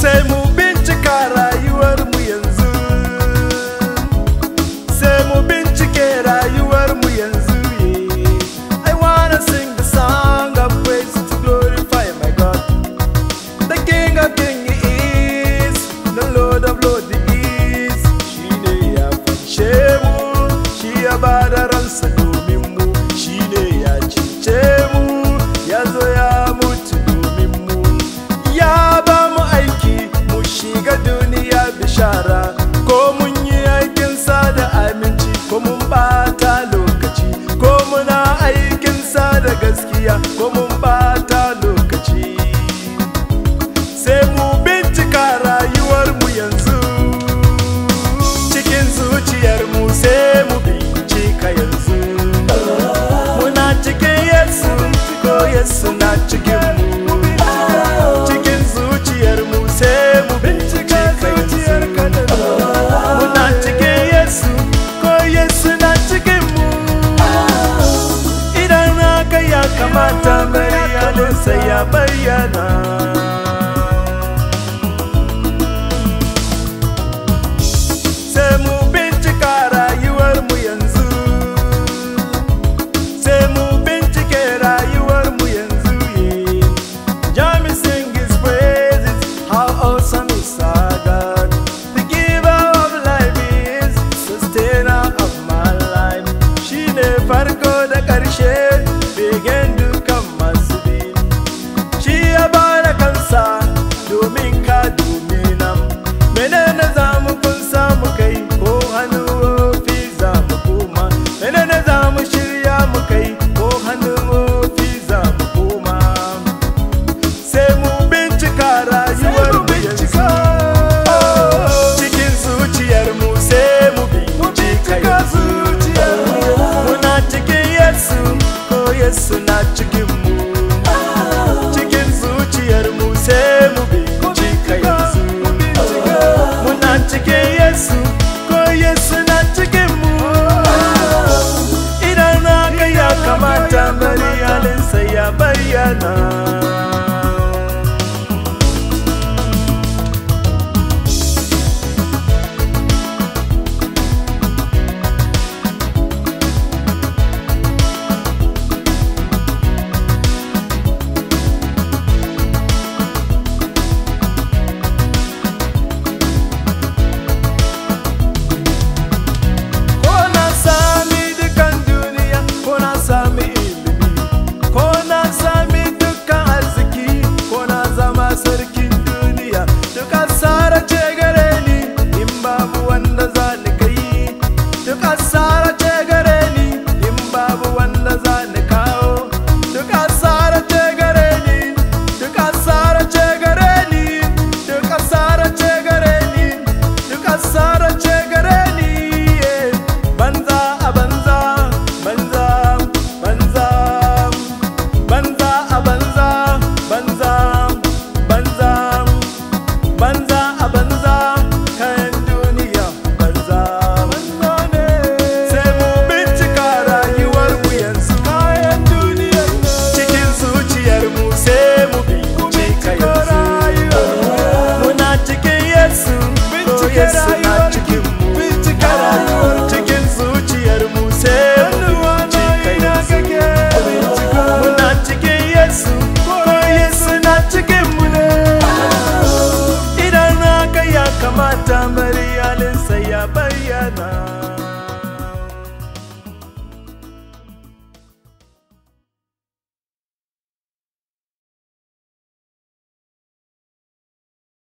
sai mu bincika rayuwar mu yanzu sai mu bincike rayuwar mu yanzu yeah. I wanna sing the song of praise to glorify my God The King of Kings is the Lord of Lords is shi ne ya fanshe mu shi ya bada ransa domin mu shi ne ya cece mu ya zo ya mutu domin mu ya ba mu aiki mu shiga duniya bishara ko mun yi aikin sa da aminci ko mun bata lokaci ko muna aikin sa da gaskiya ko mun bata lokaci sai mu bincika rayuwar mu yanzu cikin zuciyar mu sai mu bincika yanzu muna cikin yesu ko yesu na cikin mu cikin zuciyar mu sai mu bincika yanzu muna cikin yesu ko yesu na cikin mu idan haka ya kamata bayaninsa ya bayyana sai mu bincika rayuwar mu yanzu sai mu bincike rayuwar mu yanzu yeah. Jami sing his praises how awesome is our God the giver of life is sustainer of my life shine farko da ƙarshe begen dukan masu bi shi ya bada kansa domin ka domin nan menene za mu kun samu kai ko hannu wofi za mu koma menene za mu shirya mu kai ko hannu wofi za mu koma sai mu bincika rayuwar mu yanzu cikin zuciyar mu sai mu bincika yanzu muna cikin yesu ko yesu na cikin mu cikin zuciyar mu sai mu bincika yanzu muna cikin yesu ko yesu na cikin mu idan haka ya kamata bari halinsa ya bayyana ko na sami dukan duniya ko na sami ilimi ko na sami dukan arziki ko na zama sarkin duniya duk asara ce gare ni in babu wanda za ni kai duk asara ce gare ni in babu wanda za ni kawo duk asara ce gare ni duk asara ce gare ni duk asara ce gare ni duk asara ce gare ni yeah. banza a banza banza banza banza a banza banza banza banza a banza kayan duniya banza banza ne sai mu bincika rayuwar mu yanzu kayan duniya cikin zuciyar mu sai mu bincika yanzu muna cikin yesu ko yesu na cikin mu bincika rayuwar cikin zuciyar mu sai mu bincika yanzu muna cikin yesu ko yesu na cikin mu ne idan haka ya kamata mai